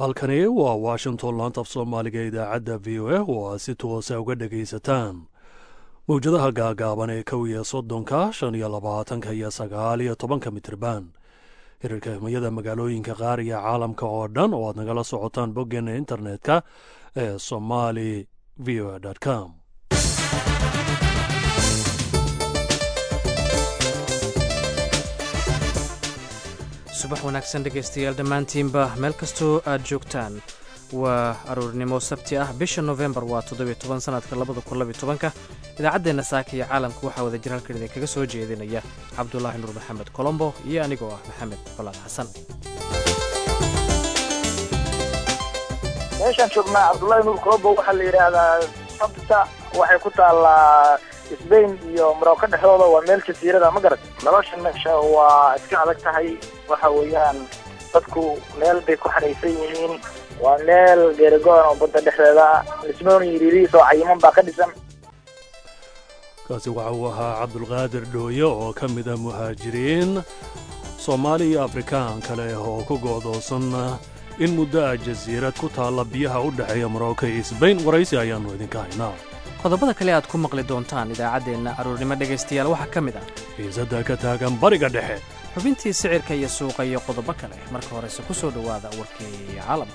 halkani waa washington laantaf soomaaliga idaacadda v o a oo aad si toosa uga dhegaysataan mawjadaha gaagaaban ee kow iyo soddonka shan iyo labaatanka iyo sagaal iyo tobanka mitirban hirarka himiyada magaalooyinka qaar iyo caalamka oo dhan oo aad nagala socotaan boggeena internetka ee somali v o a com subax wanaagsan dhegaystayaal dhammaantiinba meel kastoo aad joogtaan waa aroornimo sabti ah bisha nofembar waa toddobiyo toban sanadka labada kun labiyo tobanka idaacaddeenna saaka iyo caalamka waxaa wada jir halkan idinkaga soo jeedinaya cabdulaahi nuur maxamed colombo iyo anigoo ah maxamed colaad xasan meeshaan joognaa cabdullaahi nuur colombo waxaa la yidhaahdaa sabta waxay ku taallaa sbain iyo marocco dhexdooda waa meel jasiirada ma garat nolosha meesha waa iska adag tahay waxa weeyaan dadku meel bay ku xadhaysan yihiin waa meel geerigoon oo badda dhexdeeda lismoon yiriiriis oo cayiman baa ka dhisan kaasi waxa uu ahaa cabdulqaadir dhooye oo ka mid a muhaajiriin soomaali iyo afrikaan kale oo ku go'doosan in muddo ah jasiirad ku taalla biyaha u dhexeeya marocco iyo sbain waraysi ayaannu idinka haynaa qodobada kale aad ku maqli doontaan idaacaddeenna aroornimo dhegaystayaal waxaa ka mid ah xiisadda ka taagan bariga dhexe xubintii sicirka iyo suuqa iyo qodobo kale marka horese ku soo dhowaada warkii caalamka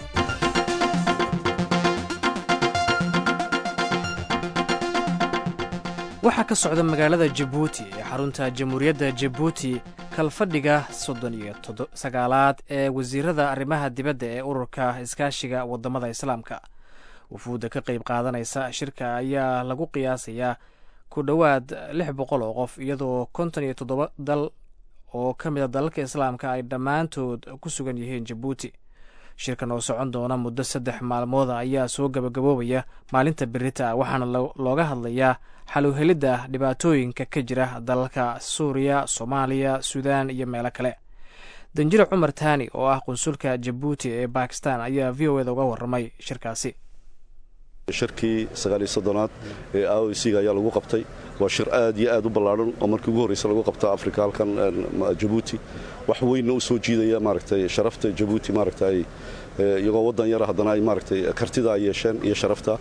waxaa ka socda magaalada jabuuti ee xarunta jamhuuriyadda jabuuti kalfadhiga soddon iyo sagaalaad ee wasiirada arrimaha dibadda ee ururka iskaashiga waddamada islaamka wufuudda ka qayb qaadanaysa shirka ayaa lagu qiyaasayaa ku dhowaad lix boqol oo qof iyadoo konton iyo toddoba dal oo ka mid a dalalka islaamka ay dhammaantood ku sugan yihiin jabuuti shirkan oo socon doona muddo saddex maalmooda ayaa soo gabagaboobaya maalinta berita waxaana looga hadlayaa xaluhelidda dhibaatooyinka ka jira dalalka suuriya soomaaliya suudaan iyo meelo kale danjire cumar taani oo ah qunsulka jabuuti ee bakistan ayaa v o eda uga warramay shirkaasi shirkii sagaaliyo soddonaad ee a o c ga ayaa lagu qabtay waa shir aad iyo aad u ballaadhan oo markii ugu horreysa lagu qabta afrika halkan jabuuti wax weynna u soo jiidaya maaragtay sharafta jabuuti maaragtay iyagoo waddan yara haddana ay maaragtay kartida ay yeesheen iyo sharafta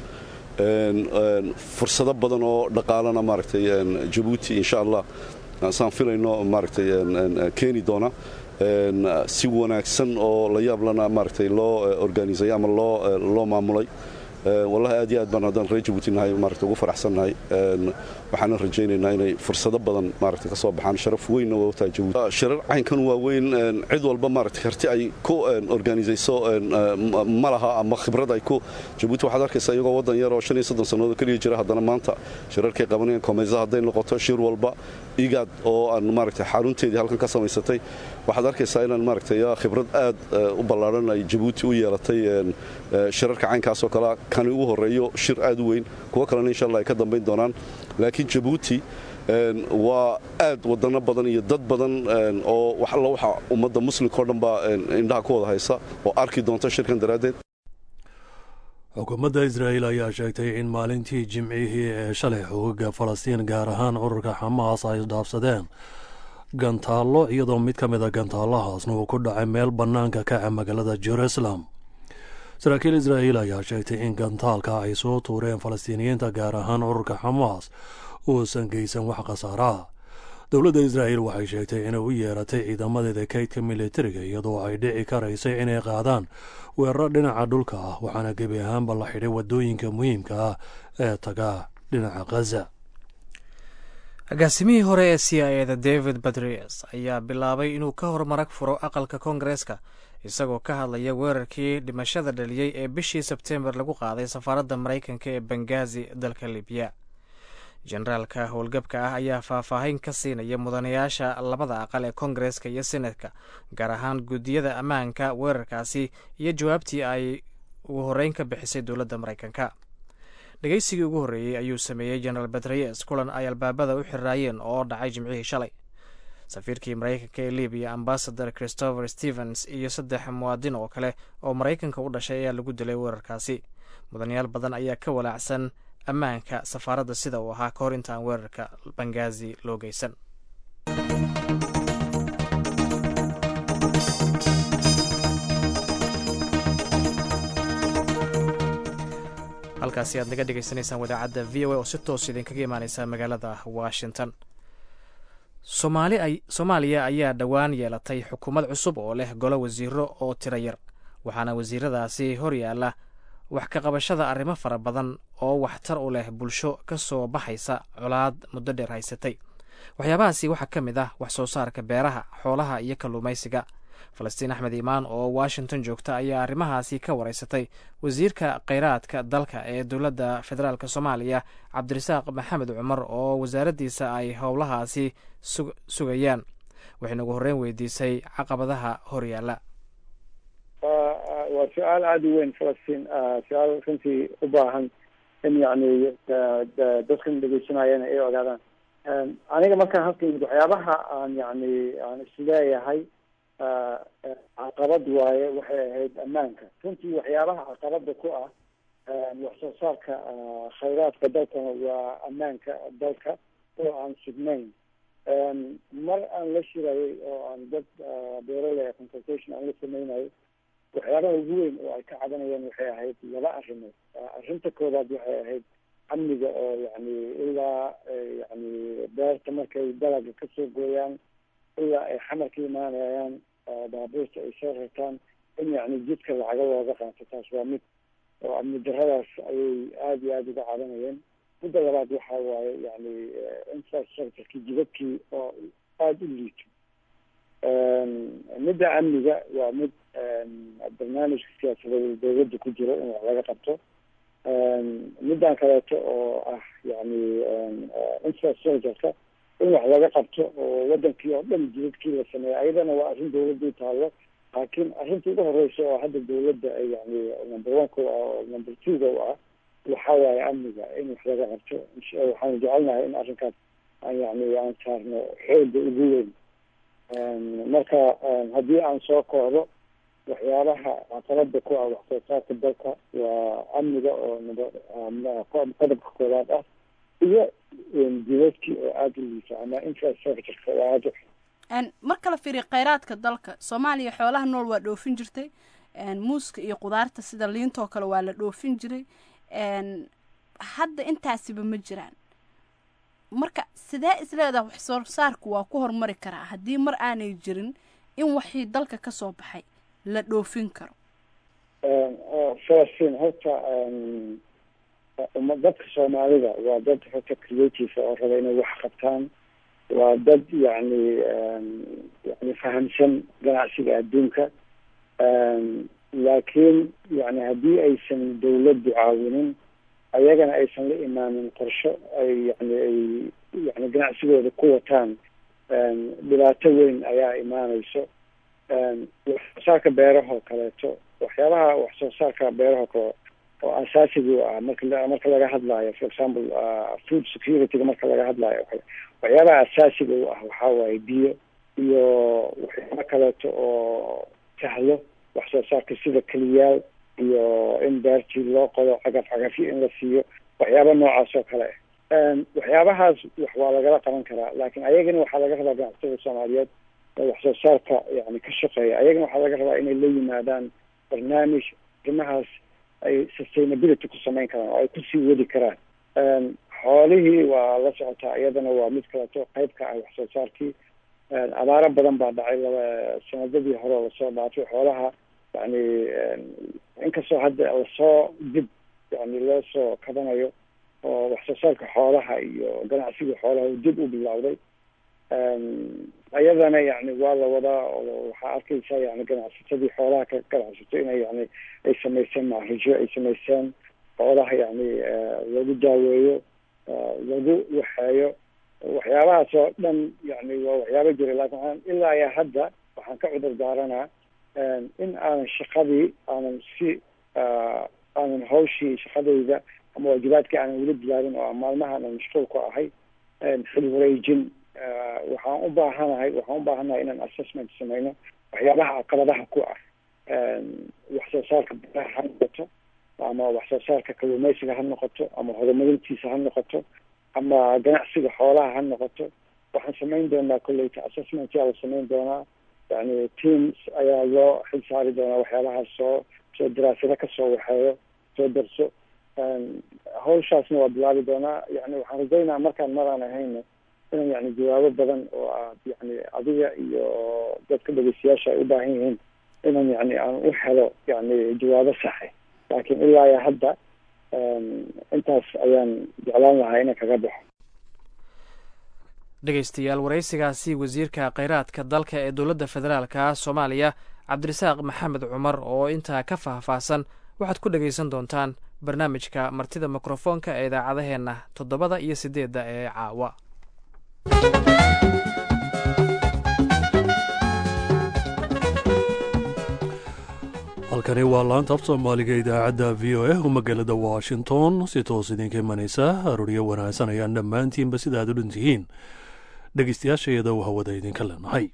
fursado badan oo dhaqaalana maaragtay jabuuti insha allah saan filayno maaragtay keeni doona si wanaagsan oo la yaablana maaragtay loo organisay ama loo loo maamulay wallahi aad iyo aad baan haddaan reer jabuuti nahay maaragta ugu faraxsannahay waxaana rajaynaynaa inay fursado badan maaragta ka soo baxaan sharaf weynna waa tahay jabuuti shirar caynkan waa weyn cid walba maaragta karti ay ku organisayso ma laha ama khibrad ay ku jabuuti waxaad arkaysaa iyagoo waddan yar oo shan iyo soddon sannadood keliya jira haddana maanta shirarkay qabanayaan koomeysa hadday noqoto shir walba igaad oo aan maaragta xarunteedii halkan ka samaysatay waxaad arkaysaa inaan maaragtay khibrad aad u ballaadhan ay jabuuti u yeelatay shirarka caynkaasoo kalea kani ugu horreeyo shir aad u weyn kuwo kalena insha allah ay ka dambayn doonaan laakiin jabuuti waa aad waddanno badan iyo dad badan oo wax alla waxa ummadda muslimka o dhan baa indhaha ku wada haysa oo arki doonta shirkan daraaddeed xukuumadda israa'iil ayaa sheegtay in maalintii jimcihii ee shalay xoogagga falastiin gaar ahaan ururka xamaas ay dhaafsadeen gantaallo iyadoo mid ka mid a gantaallahaasna uu ku dhacay meel bannaanka kaca magaalada jerusalem saraakiil israa'iil ayaa sheegtay in gantaalka ay soo tuureen falastiiniyiinta gaar ahaan ururka xamaas uusan geysan wax khasaaraha dowladda israa'iil waxay sheegtay inay u yeeratay ciidamadeeda kaydka militariga iyadoo ay dhici karaysay inay qaadaan weeraro dhinaca dhulka ah waxaana gebi ahaanba la xidhay waddooyinka muhiimka ah ee taga dhinaca khaza agaasimihii hore ee c i eda david badries ayaa bilaabay inuu ka hormarag furo aqalka koongareeska isagoo ka hadlaya weerarkii dhimashada dhaliyey ee bishii sebtembar lagu qaaday safaaradda maraykanka ee bengazi dalka libiya generaalka howlgabka ah ayaa faahfaahin ka siinaya mudanayaasha labada aqal ee koongareeska iyo senatka gaar ahaan guddiyada ammaanka weerarkaasi iyo jawaabtii ay ugu horreyn ka bixisay dowladda maraykanka dhegeysigii ugu horreeyey ayuu sameeyey generaal batriyes kulan ay albaabada u xiraayeen oo dhacay jimcihii shalay safiirkii maraykanka ee libiya ambasador christopher stevens iyo saddex muwaadin oo kale oo maraykanka u dhashay ayaa lagu dilay weerarkaasi mudanayaal badan ayaa ka walaacsan ammaanka safaaradda sida uu ahaa ka hor intaan weerarka bangazi loo geysan halkaasi aad naga dhegaysanaysaan wadaacadda v o a oo si toos idinkaga imaaneysa magaalada washington soomaaliya ayaa dhowaan yeelatay xukuumad cusub oo leh golo wasiiro oo tiro yar waxaana wasiiradaasi hor yaalla wax ka qabashada arrimo fara badan oo waxtar u leh bulsho ka soo baxaysa colaad muddo dheer haysatay waxyaabahaasi waxaa ka mid ah wax soo saarka beeraha xoolaha iyo kalluumaysiga falastiin axmed iimaan oo washington joogta ayaa arrimahaasi ka wareysatay wasiirka kheyraadka dalka ee dowladda federaalk soomaaliya cabdirasaaq maxamed cumar oo wasaaraddiisa ay howlahaasi sugayaan waxayna ugu horreyn weydiisay caqabadaha horyaalla waa su-aal aada u weyn falastiin su-aal runtii u baahan in yani dadkan dhegeysanayana ay ogaadaan aniga markaan halka yimid waxyaabaha aan yani aan isleeyahay caqabad waaye waxay ahayd ammaanka runtii waxyaabaha caqabada ku ah wax soo saarka khayraadka dalkana waa ammaanka dalka oo aan sugnayn mar aan la shirayay oo aan dad beeraley consultation aan la sameynayo waxyaabaha ugu weyn oo ay ka cabanayeen waxay ahayd laba arrimood arrinta koowaad waxay ahayd amniga oo yani ilaa yani beerta markay dalaga kasoo gooyaan ilaa ay xamar ka imaanayaan baabuurta ay soo rartaan in yani jidka lacaga looga qaato taas waa mid oo amni daradaas ayay aada iyo aada uga cabanayeen midda labaad waxa waaye yani infrastructureki jidadkii oo aada u liito midda amniga waa mid barnaamijka siyaasadeed dawladda ku jiro in wax laga qabto middan kaleeto oo ah yani infrastructureka in wax laga qabto oo wadankii oo dhan jidadkii la sameeya ayadana waa arrin dawladda u taalo laakiin arrinta ugu horeysa oo hadda dawladda ay yani number one ka oo number two ga u ah waxa waaye amniga in wax laga qabto waxaanu jecelnahay in arrinkaas aan yani aan saarno xooga ugu weyn marka haddii aan soo koodo waxyaabaha caqabada ku ah wax soo saarka dalka waa amniga oo qodobka koowaad ah iyo jidadkii oo aada u liisa ama infrastructureka oo aada marka la fiiriyo kheyraadka dalka soomaaliya xoolaha nool waa dhoofin jirtay muuska iyo qudaarta sida liintoo kale waa la dhoofin jiray hadda intaasiba ma jiraan marka sidee isleedaha wax soo saarku waa ku horumari karaa haddii mar aanay jirin in waxii dalka kasoo baxay la dhoofin karo falastiin horta dadka soomaalida waa dad horta creative oo raba inay wax qabtaan waa dad yani yani fahamsan ganacsiga adduunka laakiin yani haddii aysan dawladdu caawinin ayagana aysan la imaanin qorsho ay yani ay yani ganacsigooda ku wataan dhibaato weyn ayaa imaaneyso wax soo saarka beerahoo kaleeto waxyaabaha wax soo saarka beeraho kale oo asaasiga u ah marka marka laga hadlaayo for example food securityga marka laga hadlaayo waxyaabaha asaasiga u ah waxaa waaye biyo iyo waxyaaba kaleeto oo sahlo wax soo saarka sida keliyaal iyo in beertii loo qodo cagaf cagafyo in la siiyo waxyaaba noocaas oo kale waxyaabahaas wax waa lagala qaban karaa laakiin ayagana waxaa laga rabaa ganacsatada soomaaliyeed oo wax soo saarka yani ka shaqeeya ayagana waxaa laga rabaa inay la yimaadaan barnaamij arrimahaas ay sustainability ku samayn karaan oo ay kusii wadi karaan xoolihii waa la socotaa iyadana waa mid kaleto qayb ka ah wax soo saarkii abaaro badan baa dhacay laba sanadadii hore lasoo dhaafay xoolaha yani inkastoo hadda lasoo dib yani loo soo kabanayo oo wax soo saarka xoolaha iyo ganacsiga xoolaha uu dib u bilowday iyadana yani waa la wadaa oo waxaa arkeysa yani ganacsatadii xoolaha ka ganacsato inay yani ay samayseen maarijo ay samayseen xoolaha yani lagu daaweeyo lagu waxeeyo waxyaabahaas oo dhan yani waa waxyaaba jira laakin waxaan ilaa iyo hadda waxaan ka cudur daaranaa in aanan shaqadii aanan si aanan hawshii shaqadayda ama waajibaadkii aanan weli bilaabin oo maalmaha aanan mashquul ku ahay xil wareejin waxaan u baahanahay waxaan u baahanahay inaan assessment sameyno waxyaabaha caqabadaha ku ah wax soo saarka beeraha ha noqoto ama wax soo saarka kalluumeysiga ha noqoto ama horumarintiisa ha noqoto ama ganacsiga xoolaha ha noqoto waxaan samayn doonaa kolleyta assessment yaa la samayn doonaa yani teams ayaa loo xil saari doonaa waxyaabahaas soo soo daraasado kasoo waxeeyo soo darso hawshaasna waa bilaabi doonaa yani waxaan rajaynaa markaan maraan ahayna inaan yani jawaabo badan oo aad yani adiga iyo dadka dhegeystayaasha ay u baahan yihiin inaan yani aan u helo yani jawaabo saxe laakiin ilaa iyo hadda intaas ayaan jeclaan lahaa inaan kaga baxo dhegeystayaal waraysigaasi wasiirka kheyraadka dalka ee dowladda federaalka soomaaliya cabdirasaaq maxamed cumar oo intaa ka faahfaahsan waxaad ku dhegaysan doontaan barnaamijka martida mikrofoonka ee idaacadaheenna toddobada iyo siddeedda ee caawa halkani waa laanta af soomaaliga idaacadda v o a oo magaalada washington si toos idinka imanaysa arooryo wanaagsan ayaan dhammaantiinba sida aad u dhantihiin dhegeystayaashayada u hawada idinka leenahay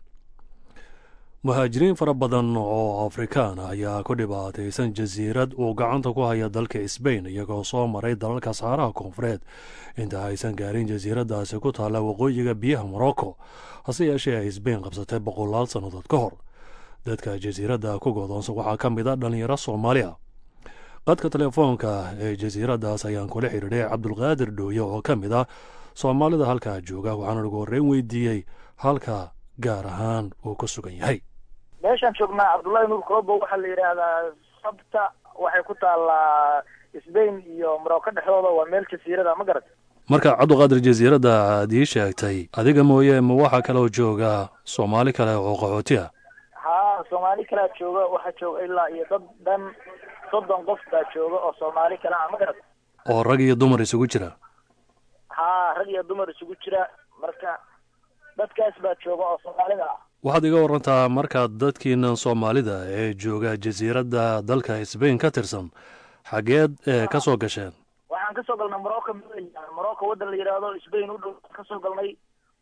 muhaajiriin fara badan oo afrikaan ah ayaa ku dhibaataysan jasiirad uu gacanta ku haya dalka sbain iyagoo soo maray dalalka saaraha koonfureed inta aysan gaarin jasiiradaasi ku taalla waqooyiga biyaha morocco hase yeeshee ay sbain qabsatay boqolaal sannadood ka hor dadka jasiiradda ku godoonsan waxaa ka mid a dhallinyaro soomaaliya qadka telefoonka ee jasiiraddaas ayaan kula xidhiidhay cabdulqaadir dhooye oo ka mid ah soomaalida halkaa jooga waxaana ugu horreyn weydiiyey halka gaar ahaan uu ku sugan yahay meeshaan joognaa cabdullahi nuur kolobo waxaa la yidhaahdaa sabta waxay ku taallaa sbain iyo morocco dhexdooda waa meel jasiirada ma garat marka cabdiqaadir jasiiradda aad ii sheegtay adiga mooye ma waxaa kaloo jooga soomaali kale oo qaxooti ah haa soomaali kalea jooga waxaa jooga ilaa iyo dad dhan soddon qof baa jooga oo soomaali kale ah ma garat oo rag iyo dumar isugu jira haa rag iyo dumar isugu jira marka dadkaas baa jooga oo soomaalida ah waxaad iga warantaa markaad dadkiinan soomaalida ee jooga jasiiradda dalka sbain ka tirsan xageed ee ka soo gasheen waxaan kasoo galnay morocco morocco waddan la yidhaahdo sbain u dhow kasoo galnay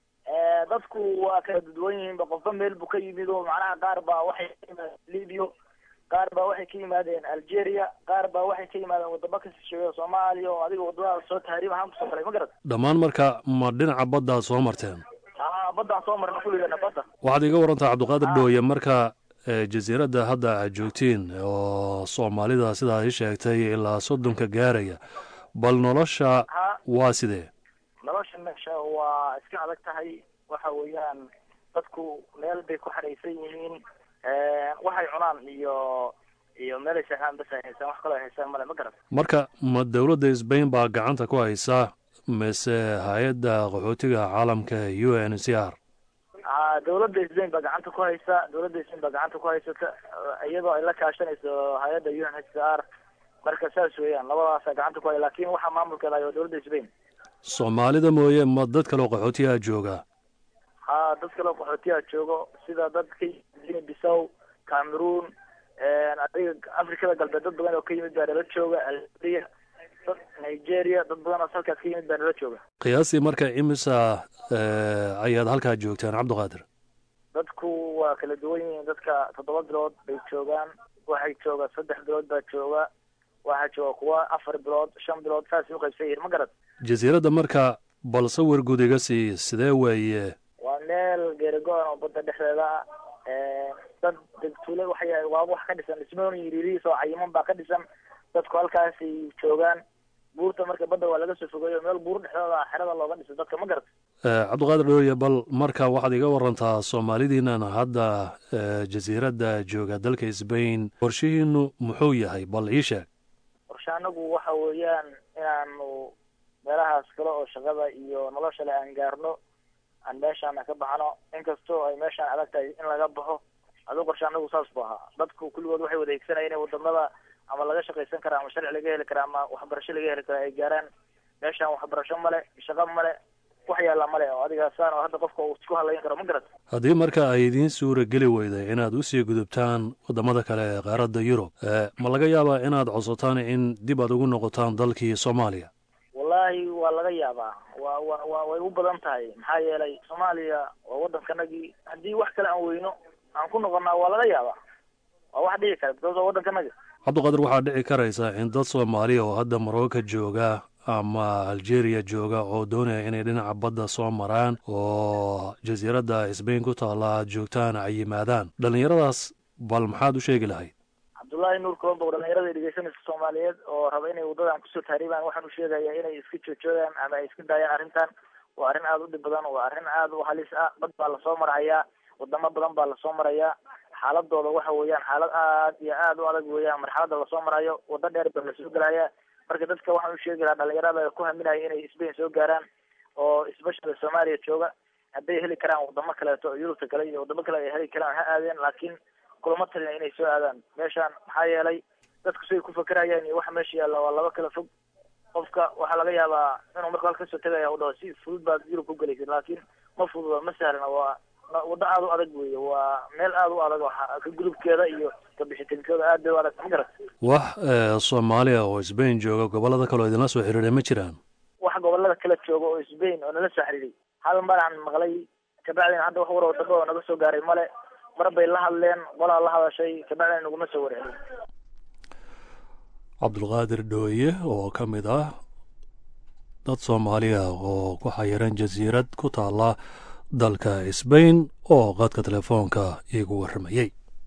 dadku waa kala dadwan yihiinba qofba meel buu ka yimid oo macnaha qaar baa waxay ka yimaadeen libya qaar baa waxay ka yimaadeen algeria qaar baa waxay ka yimaadeen wadamo ka sisheeya soomaaliya oo adiga wadamada soo tahriib ahaan kusoo galay ma garad dhammaan marka ma dhinaca baddaad soo marteen haa baddaan soo marna kulligana badda waxaad iga warantaa cabdiqaadir dhooye marka jasiiradda hadda aad joogtiin oo soomaalida sidaa i sheegtay ilaa soddonka gaaraya bal nolosha waa sidee nolosha meesha waa iska adag tahay waxa weeyaan dadku meel bay ku xadhaysan yihiin waxay cunaan iyo iyo meelay seexaan bas ay haysaan wax kaloo ay haysaan male ma garan marka ma dowladda sbain baa gacanta ku haysa mise hay-adda qaxootiga caalamka u n c r a dowladda sbain baa gacanta ku haysa dowladda sbain baa gacanta ku haysata iyadoo ay la kaashanayso hay-adda u n h c r marka saas weeyaan labadaasa gacanta ku haya lakin waxaa maamulkeeda hayo dowladda sbain soomaalida mooye ma dad kaloo qaxootiyaa jooga haa dad kaloo qaxootiyaa joogo sida dad ka yimid bisow cameroon adiga afrikada galbeed dad badan oo ka yimid baa nala jooga algeria dad nigeria dad badan oo halkaas ka yimid baa nala jooga qiyaastii marka imisa ayaad halkaa joogtaan cabdiqaadir dadku waa kala duwan yihiin dadka toddoba bilood bay joogaan waxay jooga saddex bilood baa jooga waxaa jooga kuwa afar bilood shan bilood saasay uqaybsan yihiin ma garad jasiiradda marka bal sawir guud iga sii sidee weeye waa meel geerigo-an oo badda dhexdeeda ah dad degtule waxay waa wax ka dhisan dhismoon yiriirihiis oo cayiman baa ka dhisan dadku halkaasay joogaan buurta marka badda waa laga soo fogeeyo meel buur dhexdooda xerada looga dhiso dadka ma garad cabdiqaadir dhooye bal marka waxaad iga warantaa soomaalidiinan hadda jasiiradda jooga dalka sbain qorshihiinu muxuu yahay bal ii sheeg qorshe anagu waxa weeyaan inaanu meelahaas kale oo shaqada iyo nolosha le aan gaarno aan meeshaana ka baxno inkastoo ay meeshaan adag tahay in laga baxo aduu qorshe anagu saas bu ahaa dadku kulligood waxay wada higsanaya inay wadamada ama laga shaqaysan kara ama sharci laga heli kara ama waxbarasho laga heli kara ay gaaraan meeshaan waxbarasho male shaqo male wax yaalla male oo adigaasaan oo hadda qofka uu isku halayn karo ma garat haddii marka ay idiin suura geli weyday inaad usii gudubtaan waddamada kale ee qaaradda yurub ma laga yaabaa inaad codsataan in dib aad ugu noqotaan dalkii soomaaliya wallaahi waa laga yaabaa wa wa wa way u badan tahay maxaa yeelay soomaaliya waa waddankanagii haddii wax kale aan weyno aan ku noqonnaa waa laga yaabaa waa wax dhici kara because waa waddankanaga cabdiqaadir waxaa dhici karaysa in dad soomaaliya oo hadda marooka jooga ama algeria jooga oo doonaya inay dhinaca badda soo maraan oo jasiiradda sbain ku taalla aad joogtaan ay yimaadaan dhallinyaradaas bal maxaad u sheegi lahayd wallahi nuur colombo dhalinyarada dhegeysanaysa soomaaliyeed oo raba inay wadadan kusoo taariibaan waxaan u sheegaya inay iska joojoogaan ama ay iska daayaan arrintan waa arrin aada u dhib badan waa arrin aada u halis ah bad baa lasoo marahayaa wadamo badan baa lasoo marayaa xaaladooda waxa weeyaan xaalad aad iyo aada u adag weeyaan marxalada lasoo marayo wado dheer baa lasoo gelaya marka dadka waxaan u sheegi lahaa dhalinyarada ku haminaya inay sbain soo gaaraan oo especially soomaaliya jooga hadday heli karaan wadamo kaleeto yurubta kale iyo wadamo kale ay heli karaan ha aadeen laakiin kulama talina inay soo aadaan meeshaan maxaa yeelay dadku siday ku fakerayaan iyo waxa meesha yaalla waa laba kala fog qofka waxaa laga yaabaa inuu marka halka kasoo tegaya u dhaho si fudud baad yurub ku gelaysid laakiin ma fududa ma sahlana waa waddo aada u adag weeye waa meel aada u adag ka gudubkeeda iyo kabixitaankooda aad bay u adag ma garat wax soomaaliya oo sbain jooga gobolada kale oo idinla soo xiriiray ma jiraan wax gobolada kala jooga oo sbain oo nala soo xiriiray hal maraan maqlay kabacdina hadda wax war wadamo oo naga soo gaaray male mar bay la hadleen qolaa la hadashay kabacdina naguma soo warcelin cabdulqaadir dhooye oo ka mid ah dad soomaaliya oo ku xayiran jasiirad ku taala dalka sbain oo qadka telefoonka iigu warramayey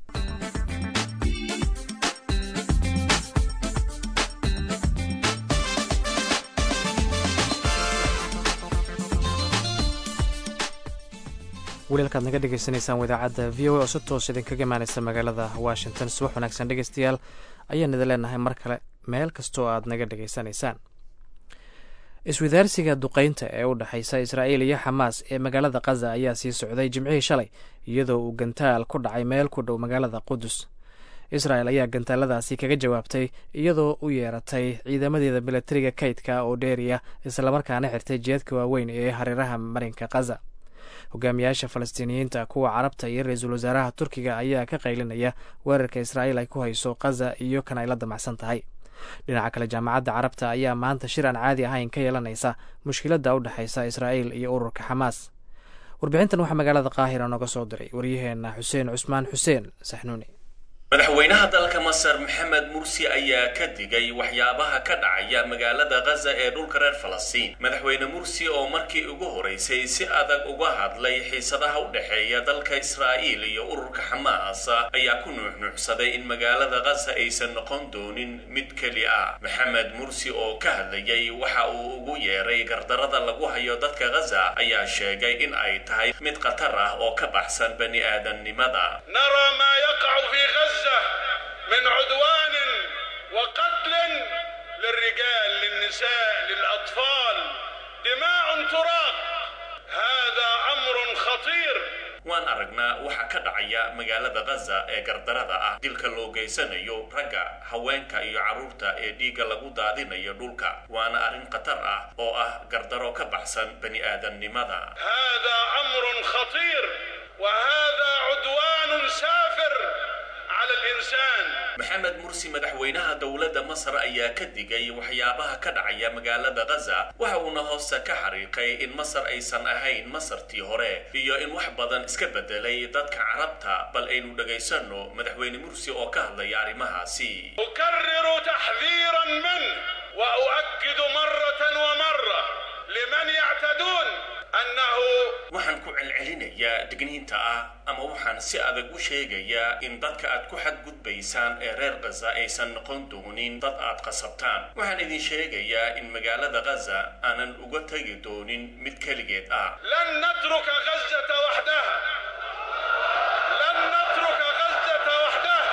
walialkaad naga dhegaysanaysaan wadaacadda v o a oo si toos idinkaga imaanaysa magaalada washington subax wanaagsan dhegeystayaal ayaan idin leenahay mar kale meel kastoo aad naga dhegaysanaysaan iswadaarsiga duqeynta ee u dhexaysa israa'iil iyo xamaas ee magaalada khaza ayaa sii socday jimcihii shalay iyadoo uu gantaal ku dhacay meel ku dhow magaalada qudus israel ayaa gantaaladaasi kaga jawaabtay iyadoo u yeeratay ciidamadeeda milatariga kaydka oo dheeriya islamarkaana xirtay jeedka waaweyn ee hareeraha marinka khaza hogaamiyaasha falastiiniyiinta kuwa carabta iyo ra-iisul wasaaraha turkiga ayaa ka qaylinaya weerarka israa'iil ay ku hayso khaza iyo kan ay la damacsan tahay dhinaca kale jaamacadda carabta ayaa maanta shir aan caadi ahayn ka yeelanaysa mushkiladda u dhexaysa israa'iil iyo ururka xamaas warbixintan waxaa magaalada qaahira nooga soo diray waryaheena xuseen cusmaan xuseen saxnuuni madaxweynaha dalka masar maxamed mursi ayaa ka digay waxyaabaha ka dhacaya magaalada khaza ee dhulka reer falastiin madaxweyne mursi oo markii ugu horeysay si adag uga hadlay xiisadaha u dhexeeya dalka israa'iil iyo ururka xamaas ayaa ku nuuxnuuxsaday in magaalada khaza aysan noqon doonin mid keli ah maxamed mursi oo ka hadlayay waxa uu ugu yeeray gardarada lagu hayo dadka khaza ayaa sheegay in ay tahay mid khatar ah oo ka baxsan bani aadamnimada من عدوان وقتل للرجال للنساء للأطفال دماء تراق هذا أمر خطير waan aragnaa waxaa ka dhacaya magaalada khaza ee gardarada ah dilka loo geysanayo ragga haweenka iyo carruurta ee dhiigga lagu daadinayo dhulka waana arrin khatar ah oo ah gardaro ka baxsan bani aadamnimada هذا أمر خطير وهذا عدوان سافر على الإنسان maxamed mursi madaxweynaha dowladda masar ayaa ka digay waxyaabaha ka dhacaya magaalada khaza waxa uuna hoosta ka xariiqay in masar aysan ahayn masartii hore iyo in wax badan iska bedelay dadka carabta bal aynu dhagaysano madaxweyne mursi oo ka hadlaya arrimahaasi أكرر تحذيرا منه وأؤكد مرة ومرة لمن يعتدون أنه waxaan ku celcelinayaa digniinta ah ama waxaan si adag u sheegayaa in dadka aad ku xadgudbaysaan ee reer khaza aysan noqon doonin dad aad qasabtaan waxaan idin sheegayaa in magaalada khaza aanan uga tegi doonin mid keligeed ah لن نترك غزة وحدها لن نترك غزة وحدها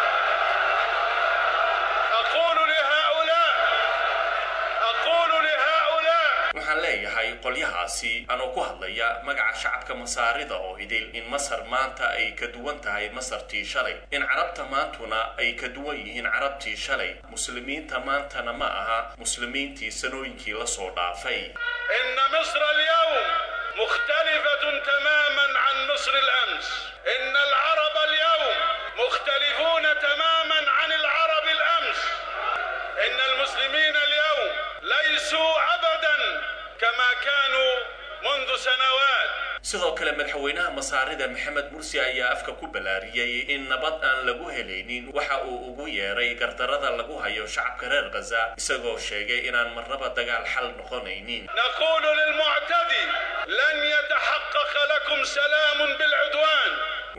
أقول لهؤلاء أقول لهؤلاء waxaan leeyahay qolyahaasi anoo ku hadlaya magaca shacabka masaarida oo idil in masar maanta ay ka duwan tahay masartii shalay in carabta maantuna ay ka duwan yihiin carabtii shalay muslimiinta maantana ma aha muslimiintii sanooyinkii la soo dhaafay إن مصر اليوم مختلفة تماما عن مصر الأمس إن العرب اليوم مختلفون تماما عن العرب الأمس إن المسلمين اليوم ليسوا أبدا كما كانوا منذ سنوات sidoo kale madaxweynaha masaarida maxamed mursi ayaa afka ku balaariyey in nabad aan lagu helaynin waxa uu ugu yeeray gardarada lagu hayo shacabka reer khaza isagoo sheegay inaan marnaba dagaal xal noqonaynin نقول للمعتدي لن يتحقق لكم سلام بالعدوان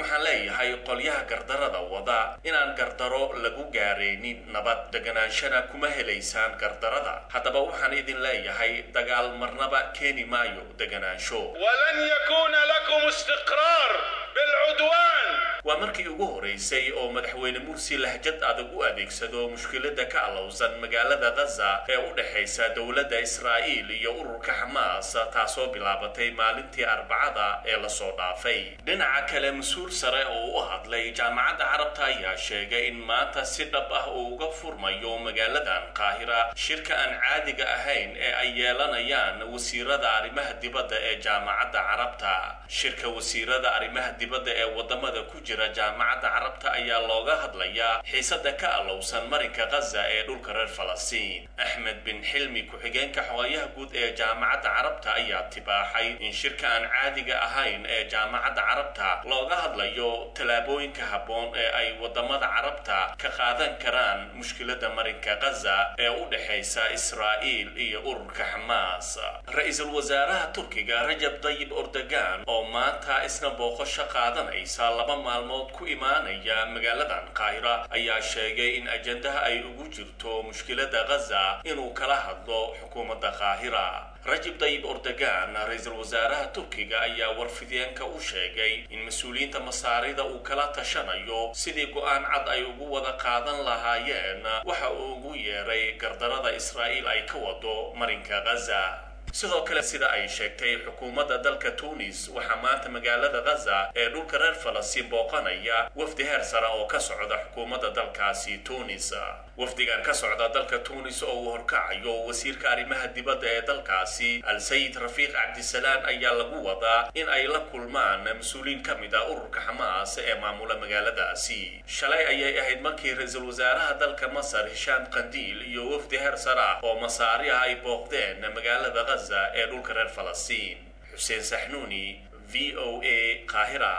waxaan leeyahay qolyaha gardarada wada inaan gardaro lagu gaaraynin nabad deganaanshana kuma helaysaan gardarada haddaba waxaan idin leeyahay dagaal marnaba keeni maayo deganaansho ولن يكون لكم استقرار بالعدوان waa markii ugu horeysay oo madaxweyne mursi lahjad adag u adeegsado mushkilada ka alowsan magaalada ghaza ee u dhexaysa dowladda israa'iil iyo ururka xamaas taasoo bilaabatay maalintii arbacada ee lasoo dhaafay dhinaca kale mas-uul sare oo u hadlay jaamacadda carabta ayaa sheegay in maanta si dhab ah uu uga furmayo magaaladan qaahira shirka aan caadiga ahayn ee ay yeelanayaan wasiirada arrimaha dibadda ee jaamacadda carabta shirka wasiirada arrimaha dibadda ee wadamada ku jira jaamacadda carabta ayaa looga hadlayaa xiisada ka alowsan marinka ghaza ee dhulka reer falastiin axmed bin xilmi ku-xigeenka xogayaha guud ee jaamacadda carabta ayaa tibaaxay in shirka aan caadiga ahayn ee jaamacadda carabta looga hadlayo tallaabooyinka habboon ee ay wadamada carabta ka qaadan karaan mushkilada marinka ghaza ee u dhexaysa israa'iil iyo ururka xamaas ra-iisul wasaaraha turkiga rajab dayib ordogan oo maanta isna booqasho qaadanaysa laba maalmood ku imaanaya magaaladan qaahira ayaa sheegay in ajandaha ay ugu jirto mushkilada ghaza inuu kala hadlo xukuumadda qaahira rajab dayib ordogan ra-iisul wasaaraha turkiga ayaa warfideenka u sheegay in mas-uuliyiinta masaarida uu kala tashanayo sidii go-aan cad ay ugu wada qaadan lahaayeen waxa uu ugu yeeray gardarada israa'iil ay ka wado marinka ghaza sidoo kale sida ay sheegtay xukuumadda dalka tunis waxaa maanta magaalada ghaza ee dhulka reer falastiin booqanaya wafdi heer sare oo ka socda xukuumadda dalkaasi tunis wafdigan ka socda dalka tunis oo uu horkacayo wasiirka arrimaha dibadda ee dalkaasi al-sayid rafiiq cabdisalaan ayaa lagu wadaa in ay la kulmaan mas-uuliyiin ka mid ah ururka xamaas ee maamula magaaladaasi shalay ayay ahayd markii ra-iisul wasaaraha dalka masar hishaam qandiil iyo wafdi heer sare ah oo masaari ah ay booqdeen magaalada ghaza ee dhulka reer falastiin xuseen saxnuuni v o a qaahira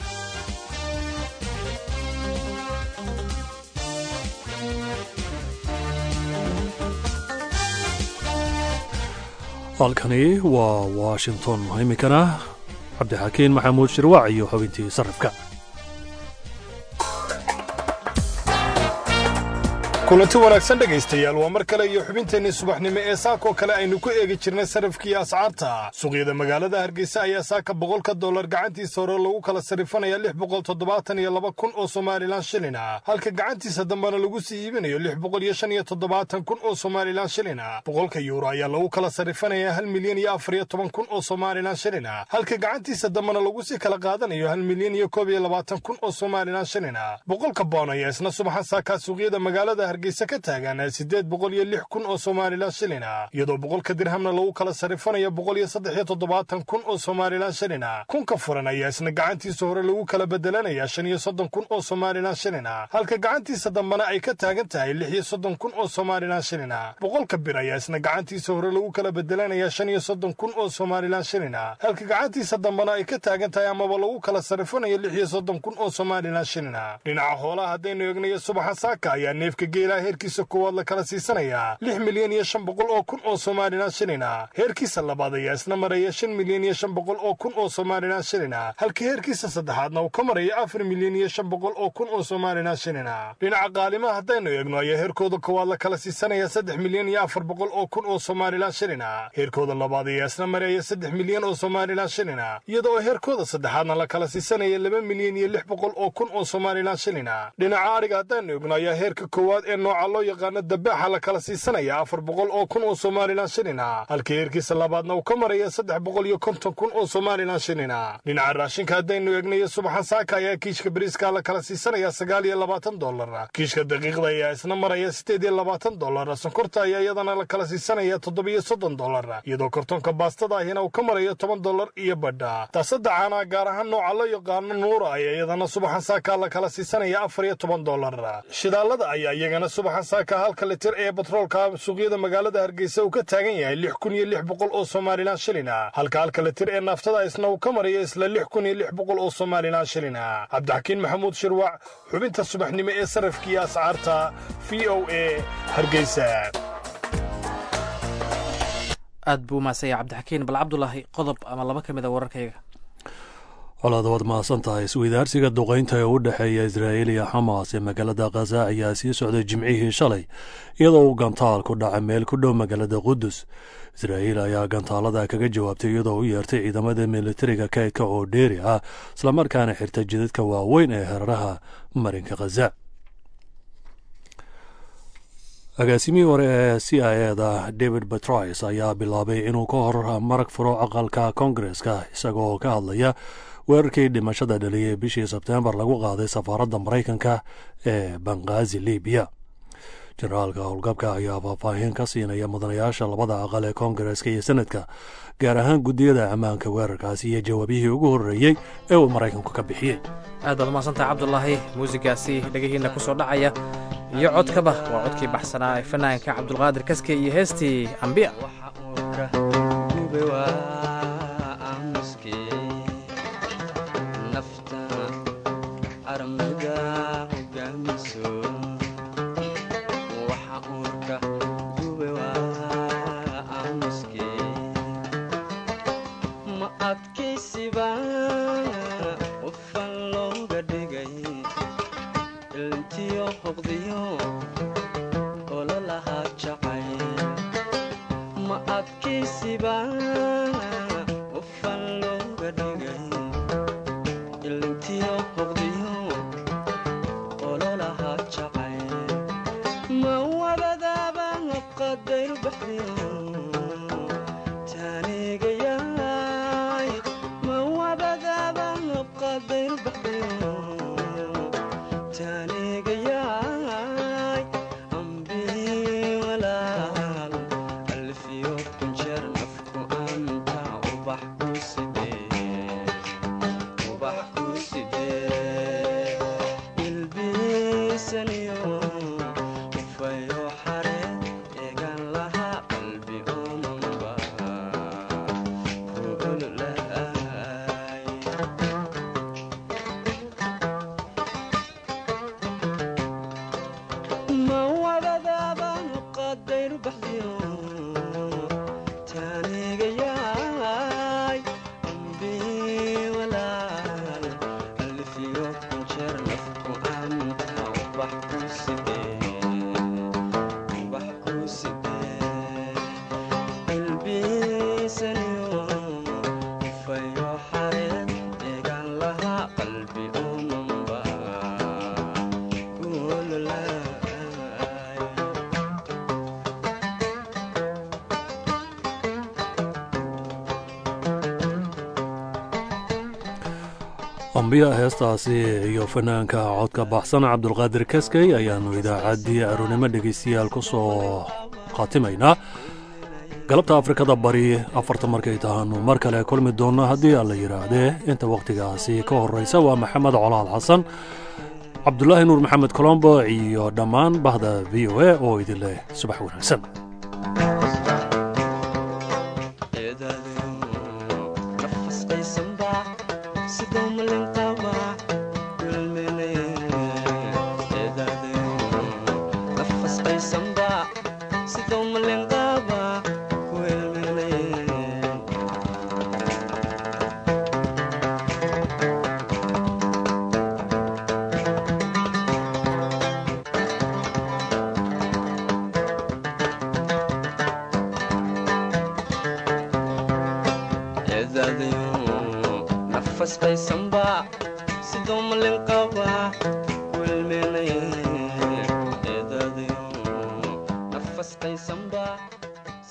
halkani waa washington iminkana cabdixakiin maxamuud shirwac iyo xubintii sarrifka kulanti wanaagsan dhegaystayaal waa mar kale iyo xubinteenii subaxnimo ee saakoo kale aynu ku eegi jirnay sarrifkii ascaarta suuqyada magaalada hargeysa ayaa saaka boqolka dollar gacantiisa hore lagu kala sarrifanaya lix boqol toddobaatan iyo laba kun oo somalilan shilin ah halka gacantiisa dambena lagu sii iibinayo lix boqol iyo shan iyo toddobaatan kun oo somalilan shilin ah boqolka yuuro ayaa lagu kala sarrifanaya hal milyan iyo afar iyo toban kun oo somalilan shilin ah halka gacantiisa dambena lagu sii kala qaadanayo hal milyan iyo koob iyo labaatan kun oo somalilan shilin ah boqolka boon ayaa isna subaxan saakaa suuqyada magaalada hargeysa ka taagan siddeed boqol iyo lix kun oo somalilan shilin ah iyadoo boqolka dirhamna lagu kala sarrifanayo boqol iyo saddex iyo toddobaatan kun oo somalilan shilin ah kunka furan ayaa isna gacantiisa hore lagu kala bedelanaya shan iyo soddon kun oo somalilan shilin ah halka gacantiisa dambena ay ka taagan tahay lix iyo soddon kun oo somalilan shilin ah boqolka bir ayaa isna gacantiisa hore lagu kala bedelanaya shan iyo soddon kun oo somalilan shilin ah halka gacantiisa dambena ay ka taagan tahay amaba lagu kala sarrifanayo lix iyo soddon kun oo somalilan shilin ah dhinaca xoolaha haddaynu eegnayo subaxa saaka ayaa neefka geelaha heerkiisa koowaad la kala siisanayaa lix milyan iyo shan boqol oo kun oo somalilan shilin ah heerkiisa labaad ayaa isna maraya shan milyan iyo shan boqol oo kun oo somalilan shilin ah halka heerkiisa saddexaadna uu ka maraya afar milyan iyo shan boqol oo kun oo somalilan shilin ah dhinaca qaalimaha haddaynu eegno ayaa heerkooda koowaad la kala siisanaya saddex milyan iyo afar boqol oo kun oo somalilan shilin ah heerkooda labaad ayaa isna maraya saddex milyan oo somalilan shilin ah iyadoo heerkooda saddexaadna la kala siisanaya laba milyan iyo lix boqol oo kun oo somalilan shilin ah dhinaca adhiga haddaynu eegno ayaa heerka koowaad ee nooca loo yaqaano dabaaxa la kala siisanaya afar boqol oo kun oo somalilan shilin ah halka heerkiisa labaadna uu ka maraya saddex boqol iyo konton kun oo somalilan shilin ah dhinaca raashinka haddaynu eegnayo subaxan saaka ayaa kiishka bariiska la kala siisanaya sagaal iyo labaatan dollar kiishka daqiiqda ayaa isna maraya siddeed iyo labaatan dollar sonkorta ayaa iyadana la kala siisanaya toddobiyo soddon dollar iyadoo kartoonka baastada ahina uu ka marayo toban dollar iyo badha taasada caanaha gaar ahaan nooca loo yaqaano nuura ayaa iyadana subaxan saaka la kala siisanaya afar iyo toban dollar shidaalada ayaa iyagana subaxan saaka halka litir ee batroolka suuqyada magaalada hargeysa uu ka taagan yahay lix kun iyo lix boqol oo somalilan shilin ah halka halka litir ee naaftada isna uu ka marayo isla lix kun iyo lix boqol oo somalilan shilin ah cabdixakiin maxamuud shirwac xubinta subaxnimo ee sarrafkiiyo ascaarta v o a hargeysa aad buu umahadsanya cabdixakiin bal cabdulaahi qodob ama laba ka mid a wararkayga colaad waad mahadsan tahay isweydaarsiga duqaynta ee u dhexeeya israa'iil iyo xamaas ee magaalada khaza ayaa sii socday jimcihii shalay iyadoo uu gantaal ku dhacay meel ku dhow magaalada qudus israa'iil ayaa gantaalada kaga jawaabtay iyadoo u yeertay ciidamada militariga kaydka oo dheeri ah islamarkaana xirta jidadka waaweyn ee heraraha marinka khaza agaasimihii hore ee c i e da david batrice ayaa bilaabay inuu ka hor marag furo aqalka koongareska isagoo ka hadlaya weerarkii dhimashada dhaliyay bishii sebteembar lagu qaaday safaaradda maraykanka ee bangazi libiya jenaraalka howlgabka ayaa faahfaahin ka siinaya mudanayaasha labada aqal ee koongareska iyo senadka gaar ahaan guddiyada ammaanka weerarkaasi iyo jawaabihii ugu horreeyey ee uu maraykanku ka bixiyey aad baad umaadsantaha cabdulaahi muusigaasi dhegihiinna ku soo dhacaya iyo codkaba waa codkii baxsanaa ee fanaanka cabdulqaadir kaske iyo heestii ambiya ambiya heestaasi iyo fanaanka codka baxsan cabdulqaadir kaskey ayaannu idaacaddii aroonimo dhegaystayaal ku soo khatimaynaa galabta afrikada bari afarta markay tahaanu mar kale kulmi doonno haddii aan la yidhaahdee inta wakhtigaasi ka horraysa waa maxamed colaal xasan cabdulaahi nuur maxamed colombo iyo dhammaan bahda v o a oo idin leh subax wanaagsan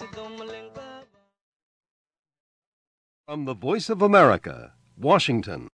From the Voice of America, Washington.